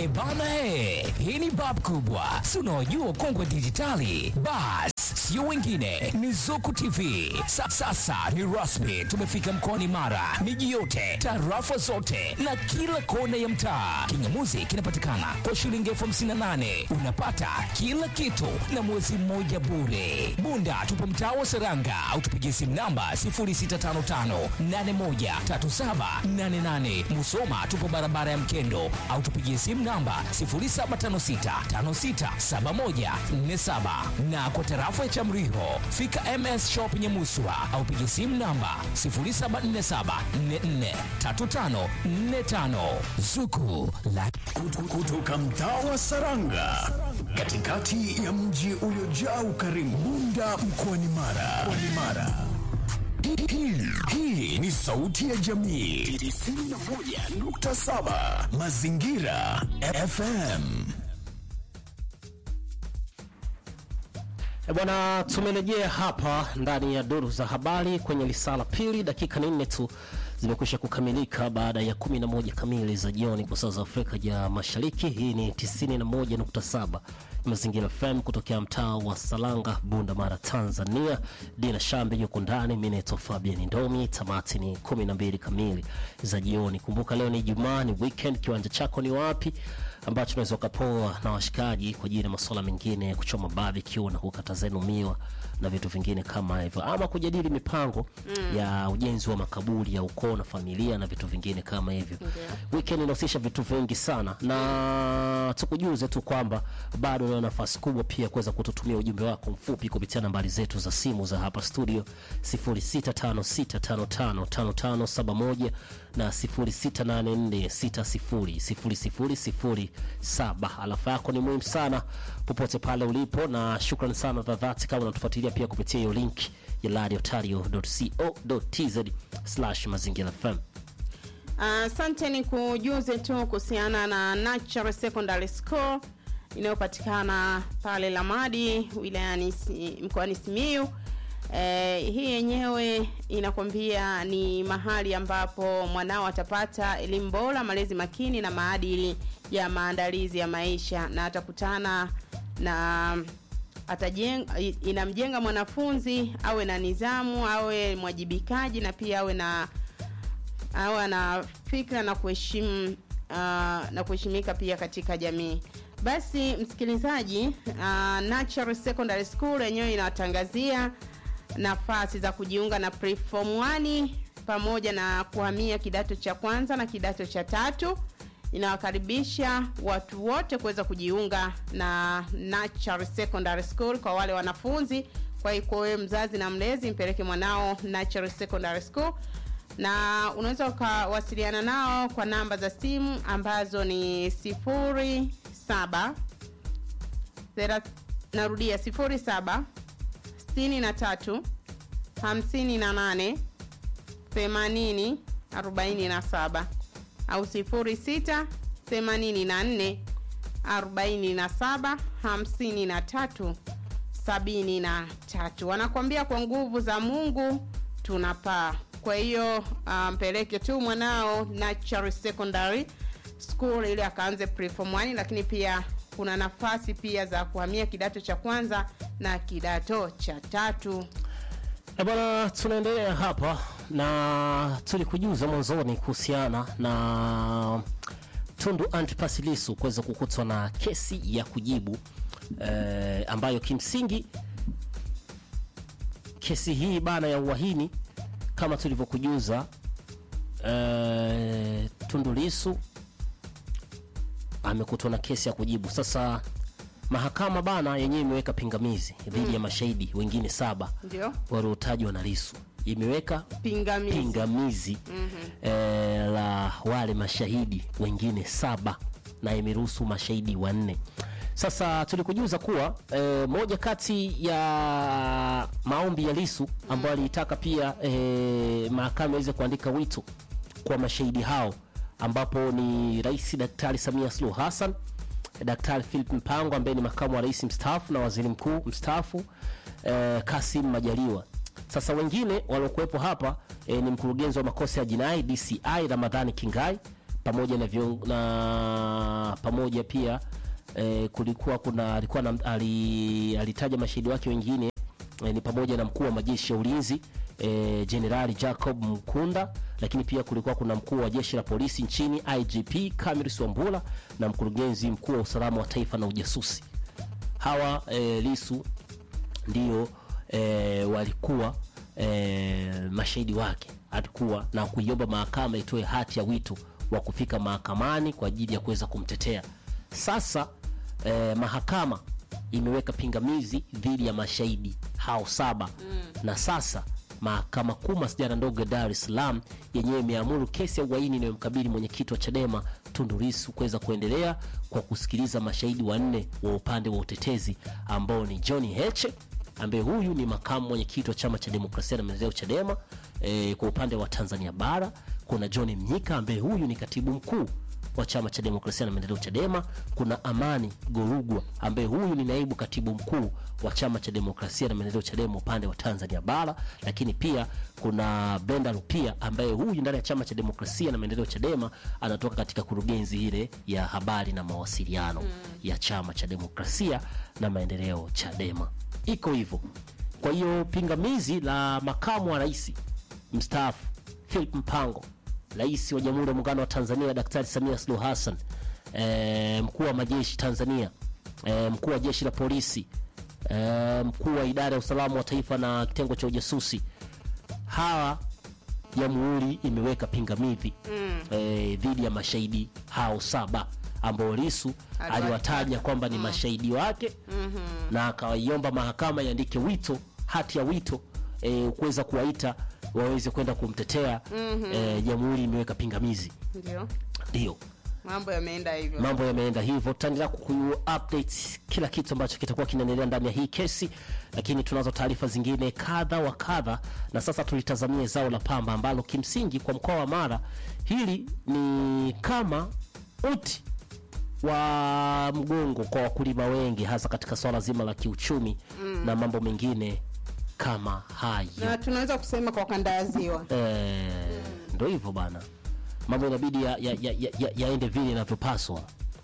E bana, he, hii ni bab kubwa, si unaojua kongwe dijitali. Bas, sio wengine, ni Zuku TV. Sa, sasa ni rasmi, tumefika mkoani Mara, miji yote, tarafa zote na kila kona ya mtaa. Kingamuzi kinapatikana kwa shilingi elfu hamsini na nane unapata kila kitu na mwezi mmoja bure. Bunda tupo mtaa wa Seranga au tupigie simu namba 0655813788. Musoma tupo barabara ya Mkendo au tupigie simu namba 0756567147 na kwa tarafa ya Chamriho fika MS Shop Nyamuswa au pigie simu namba 0747443545 Zuku la kutoka mtaa wa Saranga katikati ya mji uliojaa ukarimu Bunda mkoani Mara. Mkoani Mara. Hii- hii- Hii ni sauti ya jamii 91.7 Mazingira FM. E bwana, tumerejea hapa ndani ya duru za habari kwenye lisala pili. Dakika ni nne tu zimekwisha kukamilika baada ya 11 kamili za jioni kwa saa za Afrika ya Mashariki. Hii ni 91.7 Mazingira FM kutokea mtaa wa Salanga, Bunda Mara, Tanzania. Dina Shambe yuko ndani, mimi naitwa Fabian Ndomi. Tamati ni 12 kamili za jioni. Kumbuka leo ni Ijumaa, ni weekend. Kiwanja chako ni wapi ambacho unaweza ukapoa na washikaji kwa ajili ya masuala mengine ya kuchoma barbecue na kukata zenu miwa na vitu vingine kama hivyo, ama kujadili mipango ya ujenzi wa makaburi ya ukoo na familia na vitu vingine kama hivyo. Weekend inahusisha vitu vingi sana, na tukujuze tu kwamba bado una nafasi kubwa pia kuweza kututumia ujumbe wako mfupi kupitia nambari zetu za simu za hapa studio 0656555571 na 0684600007. Alafa yako ni muhimu sana popote pale ulipo, na shukrani sana za dhati kama unatufuatilia pia kupitia hiyo link ya radiotario.co.tz mazingira FM. Asante, ni kujuze tu kuhusiana na Natural Secondary School inayopatikana pale Lamadi wilayani Si- mkoani Simiyu. Eh, hii yenyewe inakwambia ni mahali ambapo mwanao atapata elimu bora, malezi makini na maadili ya maandalizi ya maisha na atakutana na atajenga inamjenga mwanafunzi awe na nidhamu, awe mwajibikaji na pia awe na awe ana fikra na kuheshimu uh, na kuheshimika pia katika jamii. Basi msikilizaji, uh, Natural Secondary School yenyewe inawatangazia nafasi za kujiunga na preform 1 pamoja na kuhamia kidato cha kwanza na kidato cha tatu. Inawakaribisha watu wote kuweza kujiunga na Natural Secondary School kwa wale wanafunzi. Kwa hiyo kwa wewe mzazi na mlezi, mpeleke mwanao Natural Secondary School na unaweza ukawasiliana nao kwa namba za simu ambazo ni sifuri saba thera- narudia sifuri saba sitini na tatu hamsini na nane themanini arobaini na saba au sifuri sita themanini na nne arobaini na saba hamsini na tatu sabini na tatu wanakwambia kwa nguvu za mungu tunapaa kwa hiyo ah, mpeleke tu mwanao Natural Secondary School ili akaanze preform 1 lakini pia kuna nafasi pia za kuhamia kidato cha kwanza na kidato cha tatu E bwana, tunaendelea hapa na tulikujuza mwanzoni kuhusiana na Tundu Antipas Lissu kuweza kukutwa na kesi ya kujibu eh, ambayo kimsingi kesi hii bana ya uhaini kama tulivyokujuza eh, Tundu Lissu amekutwa na kesi ya kujibu. Sasa mahakama bana yenyewe imeweka pingamizi dhidi ya mashahidi wengine saba ndio waliotajwa na Lissu, imeweka pingamizi pingamizi eh, la wale mashahidi wengine saba na imeruhusu mashahidi wanne. Sasa tulikujuza kuwa eh, moja kati ya maombi ya Lissu ambayo aliitaka pia eh, mahakama iweze kuandika wito kwa mashahidi hao ambapo ni Rais Daktari Samia Suluhu Hassan, Daktari Philip Mpango ambaye ni makamu wa rais mstaafu na waziri mkuu mstaafu eh, Kasim Majaliwa. Sasa wengine waliokuwepo hapa eh, ni mkurugenzi wa makosa ya jinai DCI Ramadhani Kingai pamoja na, vion, na pamoja pia eh, kulikuwa kuna alikuwa na, ali, alitaja mashahidi wake wengine eh, ni pamoja na mkuu wa majeshi ya ulinzi eh, Jenerali Jacob Mkunda, lakini pia kulikuwa kuna mkuu wa jeshi la polisi nchini IGP Camillus Wambura na mkurugenzi mkuu wa usalama wa taifa na ujasusi. Hawa eh, Lisu ndio eh, walikuwa eh, mashahidi wake alikuwa na kuiomba mahakama itoe hati ya wito wa kufika mahakamani kwa ajili ya kuweza kumtetea. Sasa eh, mahakama imeweka pingamizi dhidi ya mashahidi hao saba mm. na sasa mahakama kuu masijara ndogo ya Dar es Salaam yenyewe imeamuru kesi ya uhaini inayomkabili mwenyekiti wa Chadema Tundu Lissu kuweza kuendelea kwa kusikiliza mashahidi wanne wa upande wa utetezi ambao ni John Heche ambaye huyu ni makamu mwenyekiti wa chama cha demokrasia na maendeleo Chadema. E, kwa upande wa Tanzania bara kuna John Mnyika ambaye huyu ni katibu mkuu wa chama cha demokrasia na maendeleo Chadema. Kuna Amani Gorugwa ambaye huyu ni naibu katibu mkuu wa chama cha demokrasia na maendeleo Chadema upande wa Tanzania bara, lakini pia kuna Brenda Rupia ambaye huyu ndani ya chama cha demokrasia na maendeleo Chadema anatoka katika kurugenzi ile ya habari na mawasiliano mm. ya chama cha demokrasia na maendeleo Chadema. Iko hivyo. Kwa hiyo pingamizi la makamu wa rais mstaafu Philip Mpango Rais wa Jamhuri ya Muungano wa Tanzania Daktari Samia Suluhu Hassan, e, mkuu wa majeshi Tanzania, e, mkuu wa jeshi la polisi, e, mkuu wa idara ya usalama wa taifa na kitengo cha ujasusi, hawa jamhuri imeweka pingamizi mm. e, dhidi ya mashahidi hao saba ambao Lissu aliwataja kwamba ni mashahidi wake mm-hmm. na akawaiomba mahakama iandike wito, hati ya wito e, kuweza kuwaita waweze kwenda kumtetea mm-hmm. E, jamhuri imeweka pingamizi, Ndio. ndio Mambo yameenda hivyo. mambo yameenda hivyo. Tutaendelea kuku update kila kitu ambacho kitakuwa kinaendelea ndani ya hii kesi, lakini tunazo taarifa zingine kadha wa kadha, na sasa tulitazamia zao la pamba ambalo kimsingi kwa mkoa wa Mara hili ni kama uti wa mgongo kwa wakulima wengi, hasa katika swala zima la kiuchumi mm. na mambo mengine kama hayo. Na tunaweza kusema kwa kanda ya ziwa. Eh, ndo hivyo bana, mambo inabidi yaende ya, ya, ya, ya yaende vile inavyopaswa.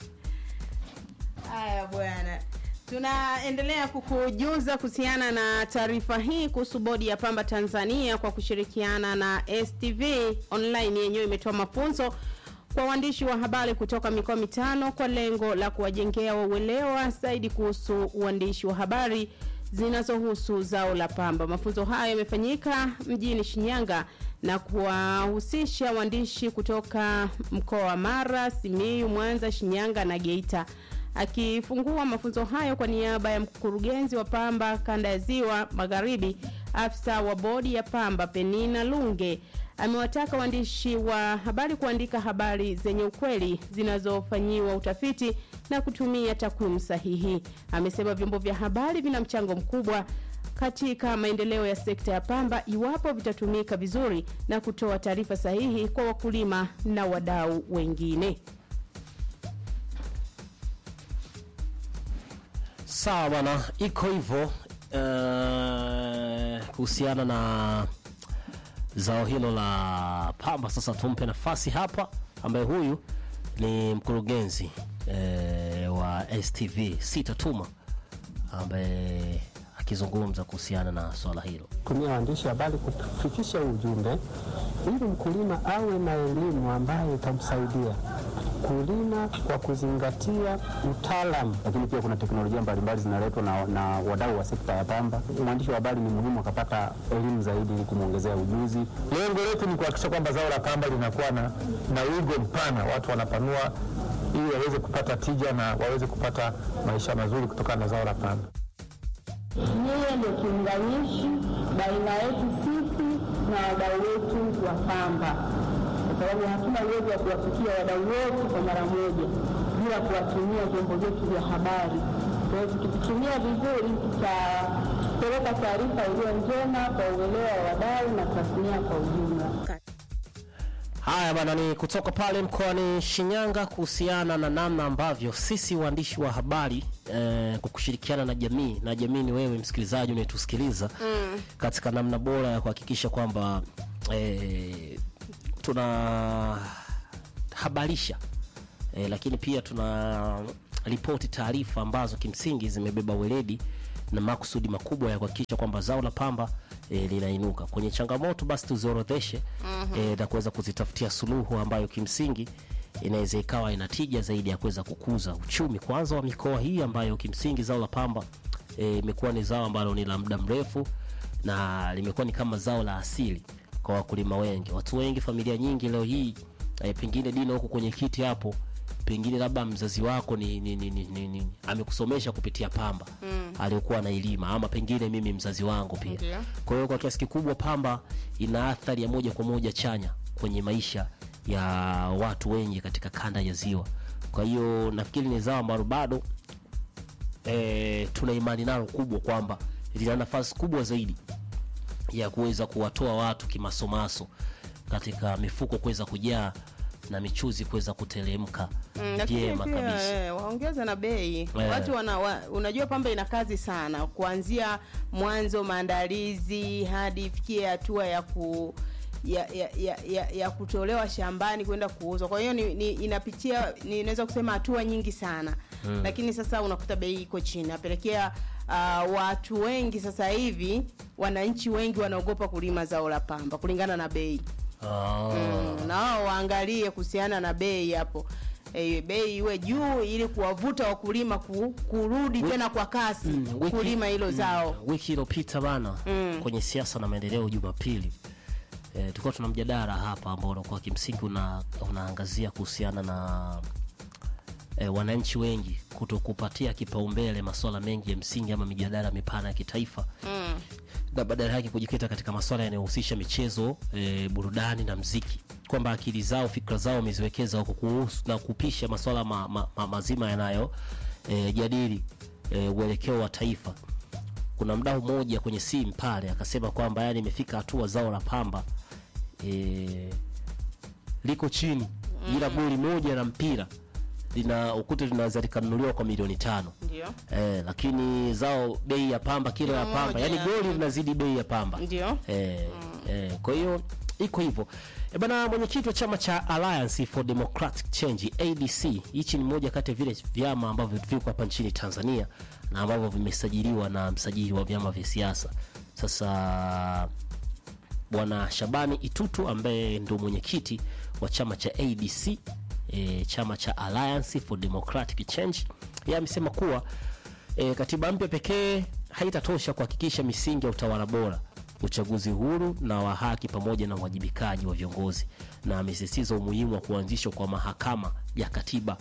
Haya bwana, tunaendelea kukujuza kuhusiana na taarifa hii kuhusu bodi ya pamba Tanzania kwa kushirikiana na STV Online yenyewe imetoa mafunzo kwa waandishi wa habari kutoka mikoa mitano kwa lengo la kuwajengea uelewa zaidi kuhusu uandishi wa habari zinazohusu zao la pamba. Mafunzo hayo yamefanyika mjini Shinyanga na kuwahusisha waandishi kutoka mkoa wa Mara, Simiyu, Mwanza, Shinyanga na Geita. Akifungua mafunzo hayo kwa niaba ya mkurugenzi wa pamba kanda ya Ziwa Magharibi, afisa wa bodi ya pamba Penina Lunge amewataka waandishi wa habari kuandika habari zenye ukweli zinazofanyiwa utafiti na kutumia takwimu sahihi. Amesema vyombo vya habari vina mchango mkubwa katika maendeleo ya sekta ya pamba iwapo vitatumika vizuri na kutoa taarifa sahihi kwa wakulima na wadau wengine. Sawa bwana, iko hivyo eh, kuhusiana na zao hilo la pamba. Sasa tumpe nafasi hapa, ambaye huyu ni mkurugenzi eh, wa STV Sitatuma, ambaye akizungumza kuhusiana na swala hilo. tumia waandishi habari kufikisha ujumbe ili mkulima awe na elimu ambayo itamsaidia kulima kwa kuzingatia utaalamu. lakini pia kuna teknolojia mbalimbali zinaletwa na, na wadau wa sekta ya pamba. Mwandishi wa habari ni muhimu akapata elimu zaidi ili kumwongezea ujuzi. Lengo letu ni kuhakikisha kwamba zao la pamba linakuwa na, na wigo mpana, watu wanapanua ili waweze kupata tija na waweze kupata maisha mazuri kutokana na zao la pamba. Yeye ndio kiunganishi baina yetu sisi na wadau wetu wa pamba, kwa sababu hatuna uwezo wa kuwafikia wadau wote kwa mara moja bila kuwatumia vyombo vyetu vya habari. Kwa hiyo tukivitumia vizuri, tutapeleka taarifa iliyo njema kwa uelewa wa wadau na tasnia kwa ujumla. Haya bana, ni kutoka pale mkoani Shinyanga kuhusiana na namna ambavyo sisi waandishi wa habari eh, kwa kushirikiana na jamii na jamii ni wewe msikilizaji unayetusikiliza mm. katika namna bora ya kuhakikisha kwamba eh, tuna tunahabarisha e, lakini pia tuna ripoti taarifa ambazo kimsingi zimebeba weledi na makusudi makubwa ya kuhakikisha kwamba zao la pamba e, linainuka kwenye changamoto basi tuziorodheshe mm-hmm. e, na kuweza kuzitafutia suluhu ambayo kimsingi inaweza ikawa ina tija zaidi ya kuweza kukuza uchumi kwanza wa mikoa hii ambayo kimsingi zao la pamba eh, imekuwa ni zao ambalo ni la muda mrefu na limekuwa ni kama zao la asili kwa wakulima wengi watu wengi familia nyingi leo hii eh, pengine dino huko kwenye kiti hapo pengine labda mzazi wako ni, ni, ni, ni, ni, ni amekusomesha kupitia pamba mm. aliyokuwa anailima ama pengine mimi mzazi wangu pia Ndio. kwa hiyo kwa kiasi kikubwa pamba ina athari ya moja kwa moja chanya kwenye maisha ya watu wengi katika kanda ya ziwa kwa hiyo nafikiri ni zao ambalo bado e, tuna imani nalo kubwa kwamba lina nafasi kubwa zaidi ya kuweza kuwatoa watu kimasomaso katika mifuko kuweza kujaa na michuzi kuweza kutelemka Mm, lakini vyema pia kabisa eh, waongeze na bei Eh. watu wana, wa, unajua pamba ina kazi sana kuanzia mwanzo maandalizi hadi ifikie hatua ya ku ya, ya, ya, ya, ya kutolewa shambani kwenda kuuzwa kwa hiyo ni, ni, inapitia ni, naweza kusema hatua nyingi sana mm. lakini sasa unakuta bei iko chini napelekea uh, watu wengi sasa hivi wananchi wengi wanaogopa kulima zao la pamba kulingana na bei Ah. mm, na wao waangalie kuhusiana na bei hapo e, bei iwe juu ili kuwavuta wakulima ku, kurudi tena kwa kasi Mm, wiki- kulima hilo zao wiki iliyopita bana mm. kwenye siasa na maendeleo jumapili e, tulikuwa tuna mjadala hapa ambao unakuwa kimsingi una, unaangazia kuhusiana na e, wananchi wengi kutokupatia kipaumbele masuala mengi ya msingi ama mijadala mipana ya kitaifa mm. na badala yake kujikita katika masuala yanayohusisha michezo e, burudani na mziki kwamba akili zao fikra zao wameziwekeza huko kuhusu na kupisha masuala ma, ma, ma, mazima yanayo e, jadili e, uelekeo wa taifa kuna mdau mmoja kwenye simu pale akasema kwamba yani imefika hatua zao la pamba e, liko chini ila goli moja la mpira lina ukuta linaweza likanunuliwa kwa milioni tano ndio eh, lakini zao bei ya pamba kilo ya pamba yani Moja. goli linazidi bei ya pamba ndio eh, eh, kwa hiyo iko hivyo e bana mwenyekiti wa chama cha alliance for democratic change adc hichi ni moja kati ya vile vyama ambavyo viko hapa nchini tanzania na ambavyo vimesajiliwa na msajili wa vyama vya siasa sasa bwana shabani itutu ambaye ndo mwenyekiti wa chama cha adc e, chama cha alliance for democratic change yeye amesema kuwa e, katiba mpya pekee haitatosha kuhakikisha misingi ya utawala bora uchaguzi huru na wa haki pamoja na uwajibikaji wa viongozi na amesisitiza umuhimu wa kuanzishwa kwa mahakama ya katiba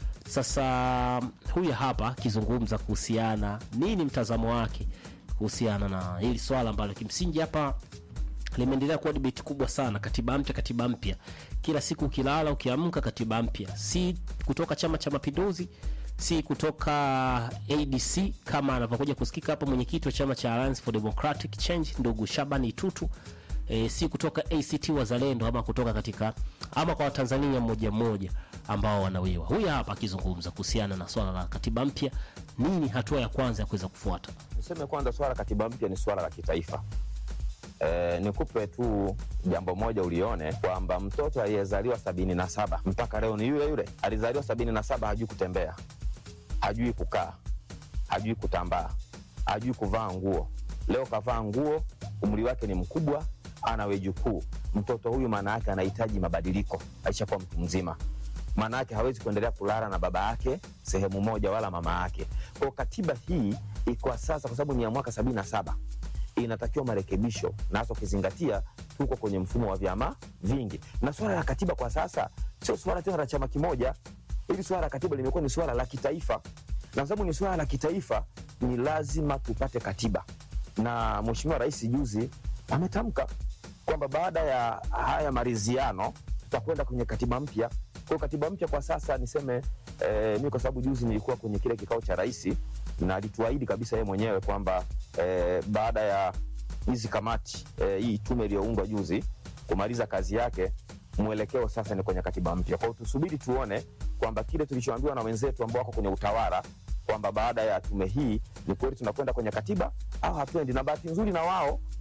sasa huyu hapa akizungumza kuhusiana nini mtazamo wake kuhusiana na hili swala ambalo kimsingi hapa limeendelea kuwa debate kubwa sana katiba mpya katiba mpya kila siku ukilala ukiamka katiba mpya si kutoka chama cha mapinduzi si kutoka adc kama anavyokuja kusikika hapa mwenyekiti wa chama cha alliance for democratic change ndugu shaban itutu e, si kutoka act wazalendo ama kutoka katika ama kwa watanzania mmoja mmoja ambao wanawiwa huyu hapa akizungumza kuhusiana na swala la katiba mpya nini hatua ya kwanza ya kuweza kufuata Niseme kwanza swala la katiba mpya ni swala la kitaifa. E, nikupe tu jambo moja ulione kwamba mtoto aliyezaliwa sabini na saba mpaka leo ni yule yule alizaliwa sabini na saba hajui kutembea hajui kukaa hajui kutambaa hajui kuvaa nguo leo kavaa nguo umri wake ni mkubwa ana wejukuu mtoto huyu maana yake anahitaji mabadiliko aishakuwa mtu mzima maana yake hawezi kuendelea kulala na baba yake sehemu moja wala mama yake kwao katiba hii iko sasa kwa sababu ni ya mwaka sabini na saba inatakiwa marekebisho na hasa ukizingatia tuko kwenye mfumo wa vyama vingi na swala la katiba kwa sasa sio swala tena la chama kimoja hili swala la katiba limekuwa ni swala la kitaifa na kwa sababu ni swala la kitaifa ni lazima tupate katiba na mheshimiwa rais juzi ametamka kwamba baada ya haya maridhiano tutakwenda kwenye katiba mpya kwa hiyo katiba mpya kwa sasa niseme eh, mi kwa sababu juzi nilikuwa kwenye kile kikao cha rais na alituahidi kabisa yeye mwenyewe kwamba eh, baada ya hizi kamati eh, hii tume iliyoundwa juzi kumaliza kazi yake mwelekeo sasa ni kwenye katiba mpya kwao tusubiri tuone kwamba kile tulichoambiwa na wenzetu ambao wako kwenye utawala kwamba baada ya tume hii ni kweli tunakwenda kwenye katiba au hatuendi na bahati nzuri na wao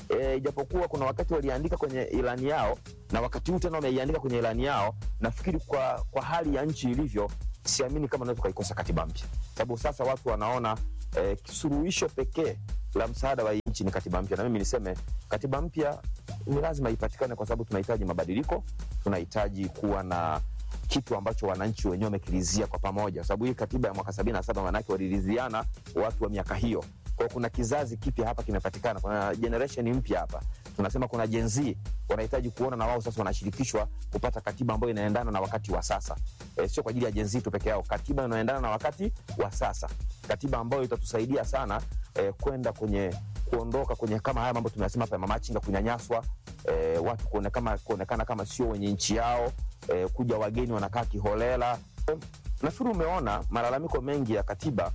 e, ijapokuwa kuna wakati waliandika kwenye ilani yao na wakati huu tena wameiandika kwenye ilani yao, nafikiri kwa, kwa hali ya nchi ilivyo, siamini kama naweza tukaikosa katiba mpya, sababu sasa watu wanaona e, suluhisho pekee la msaada wa nchi ni katiba mpya, na mimi niseme katiba mpya ni lazima ipatikane, kwa sababu tunahitaji mabadiliko, tunahitaji kuwa na kitu ambacho wananchi wenyewe wamekirizia kwa pamoja, kwa sababu hii katiba ya mwaka sabini na saba maanake waliridhiana watu wa miaka hiyo. Kwa hiyo kuna kizazi kipya hapa kimepatikana, kuna generation mpya hapa, tunasema kuna Gen Z wanahitaji kuona na wao sasa wanashirikishwa kupata katiba ambayo inaendana na wakati wa sasa. E, sio kwa ajili ya Gen Z tu peke yao, katiba inayoendana na wakati wa sasa, katiba ambayo itatusaidia sana e, kwenda kwenye kuondoka kwenye kama haya mambo tumeyasema hapa ya mamachinga kunyanyaswa, e, watu kuonekana, kuonekana kama sio wenye nchi yao e, kuja wageni wanakaa kiholela. E, nafikiri umeona malalamiko mengi ya katiba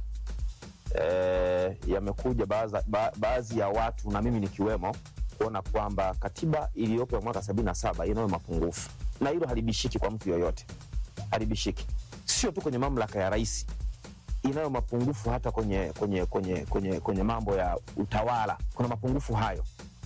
e, yamekuja baadhi ba, baadhi ya watu na mimi nikiwemo kuona kwamba katiba iliyopo ya mwaka sabini na saba inayo mapungufu na hilo halibishiki kwa mtu yoyote, halibishiki sio tu kwenye mamlaka ya rais, inayo mapungufu hata kwenye, kwenye, kwenye, kwenye, kwenye mambo ya utawala kuna mapungufu hayo.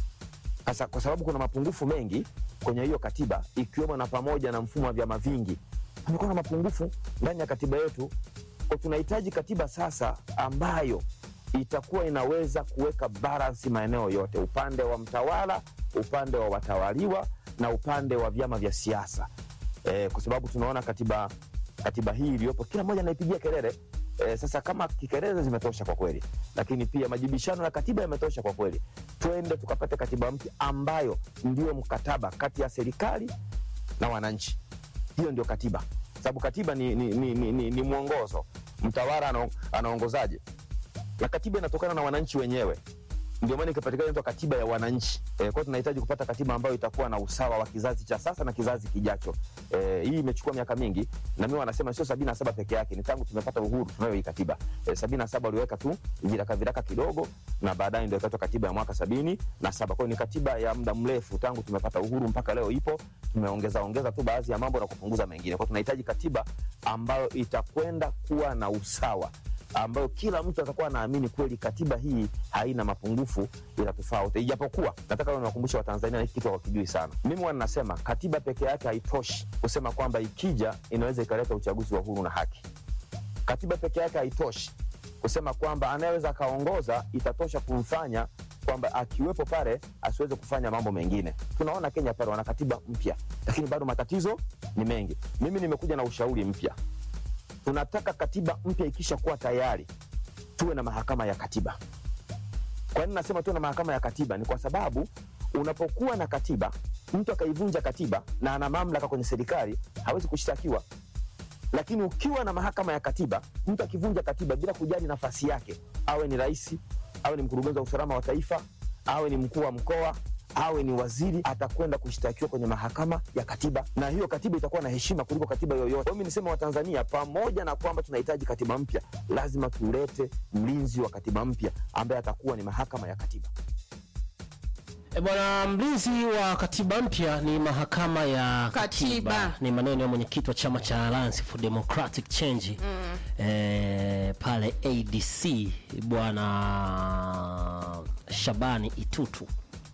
Sasa kwa sababu kuna mapungufu mengi kwenye hiyo katiba, ikiwemo na pamoja na mfumo wa vyama vingi, amekuwa na mapungufu ndani ya katiba yetu. Kwa tunahitaji katiba sasa ambayo itakuwa inaweza kuweka balansi maeneo yote, upande wa mtawala, upande wa watawaliwa na upande wa vyama vya siasa e, kwa sababu tunaona katiba katiba hii iliyopo kila mmoja anaipigia kelele e, sasa kama kikelele zimetosha kwa kweli, lakini pia majibishano ya katiba yametosha kwa kweli, twende tukapate katiba mpya ambayo ndio mkataba kati ya serikali na wananchi. Hiyo ndio katiba, sababu katiba ni, ni, ni, ni, ni, ni mwongozo. Mtawala ana- anaongozaje? na katiba inatokana na wananchi wenyewe ndio maana ikapatikana inaitwa katiba ya wananchi. E, kwa hiyo tunahitaji kupata katiba ambayo itakuwa na usawa wa kizazi cha sasa na kizazi kijacho. E, hii imechukua miaka mingi na mimi wanasema sio sabini na saba peke yake, ni tangu tumepata uhuru tunayo hii katiba. E, sabini na saba waliweka tu viraka viraka kidogo na baadaye ndio ikaitwa katiba ya mwaka sabini na saba. Kwa hiyo ni katiba ya muda mrefu tangu tumepata uhuru mpaka leo ipo, tumeongeza ongeza tu baadhi ya mambo na kupunguza mengine. Kwa hiyo tunahitaji katiba ambayo itakwenda kuwa na usawa ambayo kila mtu atakuwa anaamini kweli katiba hii haina mapungufu, inatufaa wote. Ijapokuwa nataka leo niwakumbushe Watanzania na hiki kitu hawakijui sana. Mimi huwa ninasema katiba peke yake haitoshi kusema kwamba ikija inaweza ikaleta uchaguzi wa huru na haki. Katiba peke yake haitoshi kusema kwamba anayeweza akaongoza itatosha kumfanya kwamba akiwepo pale asiweze kufanya mambo mengine. Tunaona Kenya pale wana katiba mpya, lakini bado matatizo ni mengi. Mimi nimekuja na ushauri mpya tunataka katiba mpya ikisha kuwa tayari tuwe na mahakama ya katiba. Kwa nini nasema tuwe na mahakama ya katiba? Ni kwa sababu unapokuwa na katiba, mtu akaivunja katiba na ana mamlaka kwenye serikali hawezi kushtakiwa. Lakini ukiwa na mahakama ya katiba, mtu akivunja katiba bila kujali nafasi yake, awe ni rais, awe ni mkurugenzi wa usalama wa taifa, awe ni mkuu wa mkoa awe ni waziri atakwenda kushtakiwa kwenye mahakama ya katiba, na hiyo katiba itakuwa na heshima kuliko katiba yoyote. Mimi nisema Watanzania, pamoja na kwamba tunahitaji katiba mpya, lazima tulete mlinzi wa katiba mpya ambaye atakuwa ni mahakama ya katiba. E bwana, mlinzi wa katiba mpya ni mahakama ya katiba, Katiba. ni maneno ya mwenyekiti wa chama cha Alliance for Democratic Change mm. e, pale ADC bwana Shabani Itutu.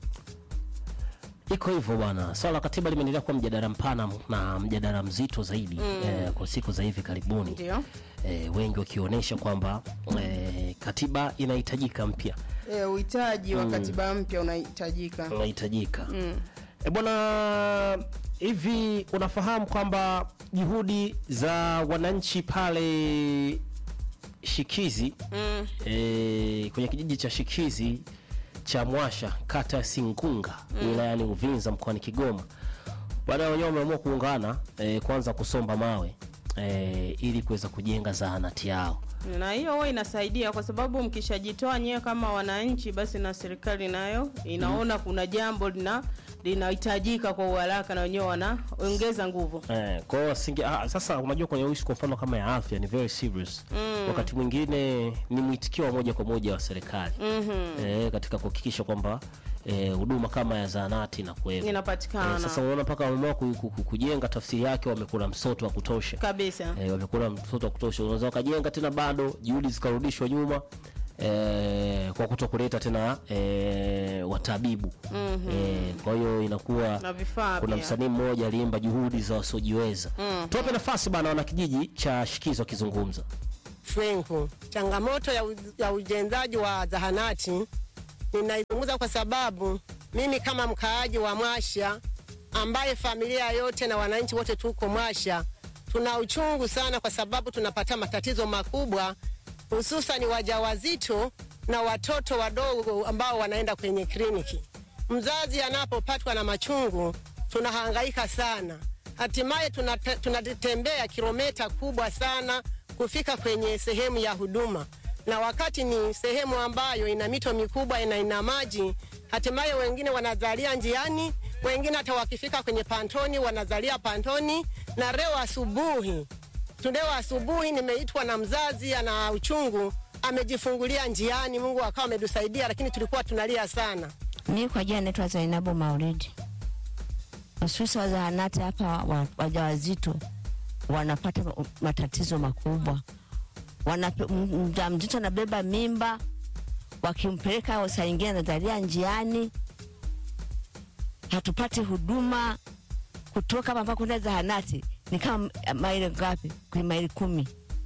Iko hivyo bwana, swala la katiba limeendelea kuwa mjadala mpana na mjadala mzito zaidi mm. e, kwa siku za hivi karibuni Ndio. e, wengi wakionyesha kwamba e, katiba inahitajika mpya E, uhitaji wa katiba mpya unahitajika. unahitajika e bwana hivi unafahamu kwamba juhudi za wananchi pale shikizi Mm. e, kwenye kijiji cha shikizi cha mwasha kata ya singunga wilayani uvinza mkoani kigoma baada ya wenyewe wameamua kuungana e, kwanza kusomba mawe e, ili kuweza kujenga zahanati yao na hiyo huwa inasaidia kwa sababu mkishajitoa nyewe kama wananchi, basi na serikali nayo inaona kuna jambo lina linahitajika kwa uharaka, na wenyewe wanaongeza nguvu. Eh, kwa hiyo asinge ah, sasa unajua kwenye issue kwa mfano kama ya afya ni very serious. Wakati mwingine ni mwitikio wa moja kwa moja wa serikali. Eh, katika kuhakikisha kwamba eh, huduma kama ya zahanati na kuwepo. Inapatikana. sasa unaona mpaka wameamua ku- ku- ku- kujenga tafsiri yake wamekula msoto wa kutosha. Kabisa. Eh, wamekula msoto wa kutosha. Unaweza wakajenga tena bado juhudi zikarudishwa nyuma. eh, kwa kuto kuleta tena eh, watabibu Mhm. eh, kwa hiyo inakuwa na vifaa kuna pia. msanii mmoja aliimba juhudi za wasiojiweza Mhm. tuwape nafasi bana wana kijiji cha shikizo akizungumza Frenko. Changamoto ya, u- ya ujenzaji wa zahanati ninaizungumza kwa sababu mimi kama mkaaji wa Mwasha ambaye familia yote na wananchi wote tuko Mwasha tuna uchungu sana, kwa sababu tunapata matatizo makubwa, hususan wajawazito na watoto wadogo ambao wanaenda kwenye kliniki. Mzazi anapopatwa na machungu tunahangaika sana, hatimaye tunate- tunatembea kilomita kubwa sana kufika kwenye sehemu ya huduma, na wakati ni sehemu ambayo ina mito mikubwa na ina maji, hatimaye wengine wanazalia njiani, wengine hata wakifika kwenye pantoni wanazalia pantoni. Na leo asubuhi Leo asubuhi nimeitwa na mzazi ana uchungu, amejifungulia njiani. Mungu akawa ametusaidia, lakini tulikuwa tunalia sana. Mi kwa jina naitwa Zainabu Maulidi. Hususa wa zahanati hapa wa- wajawazito wanapata ma- matatizo makubwa. Wanape- m- Mjamzito anabeba mimba, wakimpeleka saa ingine anazalia njiani, hatupati huduma kutoka hapa mpaka kwenda zahanati ni kama maili ngapi? Kwenye maili kumi.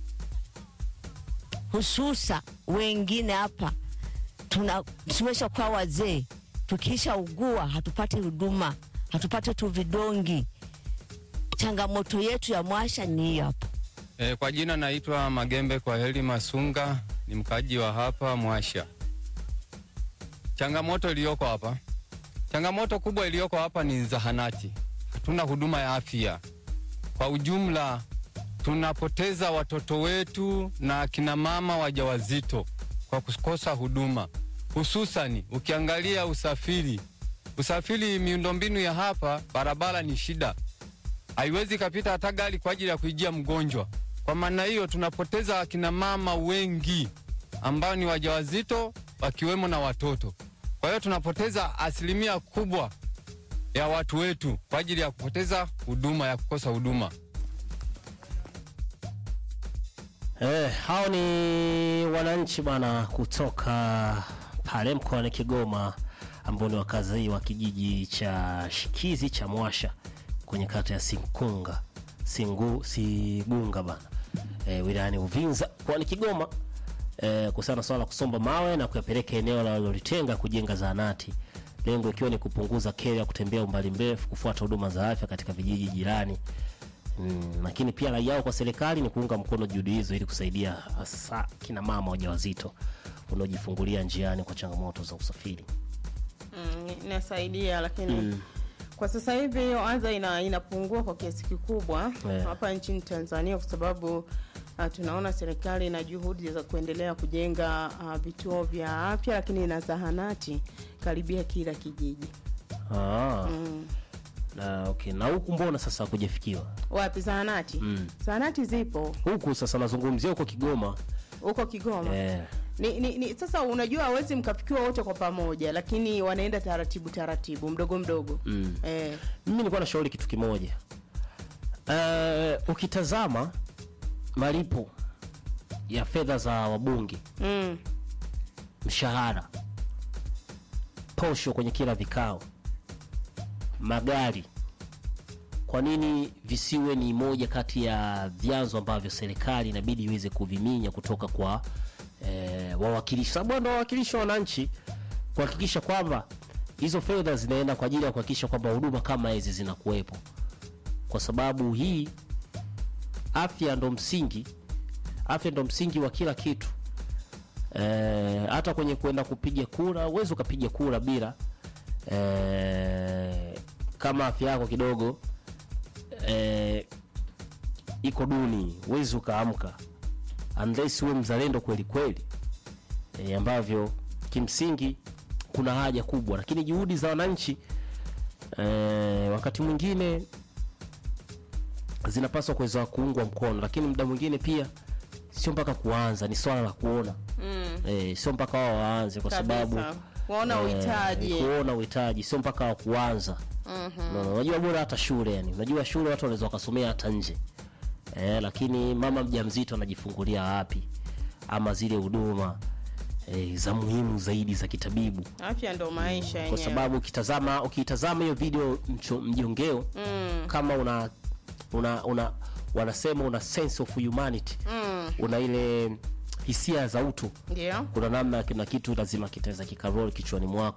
Hususa wengine hapa tuna tumesha kuwa wazee, tukiisha ugua hatupati huduma, hatupati tu vidongi. Changamoto yetu ya Mwasha ni hiyo hapo. E, kwa jina naitwa Magembe kwa heli Masunga, ni mkaji wa hapa Mwasha. Changamoto iliyoko hapa, changamoto kubwa iliyoko hapa ni zahanati. Hatuna huduma ya afya kwa ujumla, tunapoteza watoto wetu na akina mama wajawazito kwa kukosa huduma, hususani ukiangalia usafiri. Usafiri, miundombinu ya hapa, barabara ni shida haiwezi kapita hata gari kwa ajili ya kuijia mgonjwa. Kwa maana hiyo tunapoteza akina mama wengi ambao ni wajawazito wakiwemo na watoto. Kwa hiyo tunapoteza asilimia kubwa ya watu wetu kwa ajili ya kupoteza huduma ya kukosa huduma. Eh, hao ni wananchi bwana kutoka pale mkoani Kigoma ambao ni wakazi wa kijiji cha Shikizi cha Mwasha kwenye kata ya Sinkunga Singu, Sigunga bana eh, wilayani Uvinza mkoani Kigoma eh, kuhusiana na swala la kusomba mawe na kuyapeleka eneo walilolitenga kujenga zahanati, lengo ikiwa ni kupunguza kero ya kutembea umbali mrefu kufuata huduma za afya katika vijiji jirani. Mm, lakini pia rai yao kwa serikali ni kuunga mkono juhudi hizo ili kusaidia hasa kina mama wajawazito wanaojifungulia njiani kwa changamoto za usafiri. Mm, inasaidia lakini Mm. kwa sasa hivi hiyo adha ina, inapungua kwa kiasi kikubwa Yeah. hapa nchini Tanzania kwa sababu uh, tunaona serikali ina juhudi za kuendelea kujenga uh, vituo vya afya lakini na zahanati karibia kila kijiji. Ah, Mm. na okay, na huku mbona sasa kujafikiwa? Wapi zahanati? Mm. Zahanati zipo Huku sasa nazungumzia huko Kigoma. huko Kigoma. Eh, Ni, ni, ni, sasa unajua hawezi mkafikiwa wote kwa pamoja, lakini wanaenda taratibu taratibu, mdogo mdogo. mm. Eh, Mimi nilikuwa nashauri kitu kimoja. Eh, ukitazama malipo ya fedha za wabunge, mm. mshahara, posho kwenye kila vikao, magari, kwa nini visiwe ni moja kati ya vyanzo ambavyo serikali inabidi iweze kuviminya kutoka kwa eh, wawakilishi, sababu wao ndio wawakilishi wa wananchi, kuhakikisha kwamba hizo fedha zinaenda kwa ajili ya kuhakikisha kwamba huduma kama hizi zinakuwepo, kwa sababu hii afya ndo msingi, afya ndo msingi wa kila kitu. Eh, hata kwenye kwenda kupiga kura uwezi ukapiga kura bila eh, kama afya yako kidogo eh, iko duni, uwezi ukaamka unless uwe mzalendo kweli kweli, eh, ambavyo kimsingi kuna haja kubwa, lakini juhudi za wananchi eh, wakati mwingine zinapaswa kuweza kuungwa mkono, lakini muda mwingine pia sio mpaka kuanza, ni swala la kuona Mm. eh, sio mpaka wao waanze kwa Kabisa. sababu Kuona uhitaji. kuona uhitaji sio mpaka wa kuanza. Mhm. No, unajua bora hata shule yani, unajua shule watu wanaweza wakasomea hata nje eh, lakini mama mjamzito anajifungulia wapi? Ama zile huduma eh, za muhimu zaidi za kitabibu afya ndo maisha kwa yenyewe sababu ukitazama ukitazama hiyo video mcho- mjongeo Mm. kama una una una wanasema una sense of humanity Mm. una ile hisia za utu ndio kuna namna na kitu lazima kitaweza kikarol kichwani mwako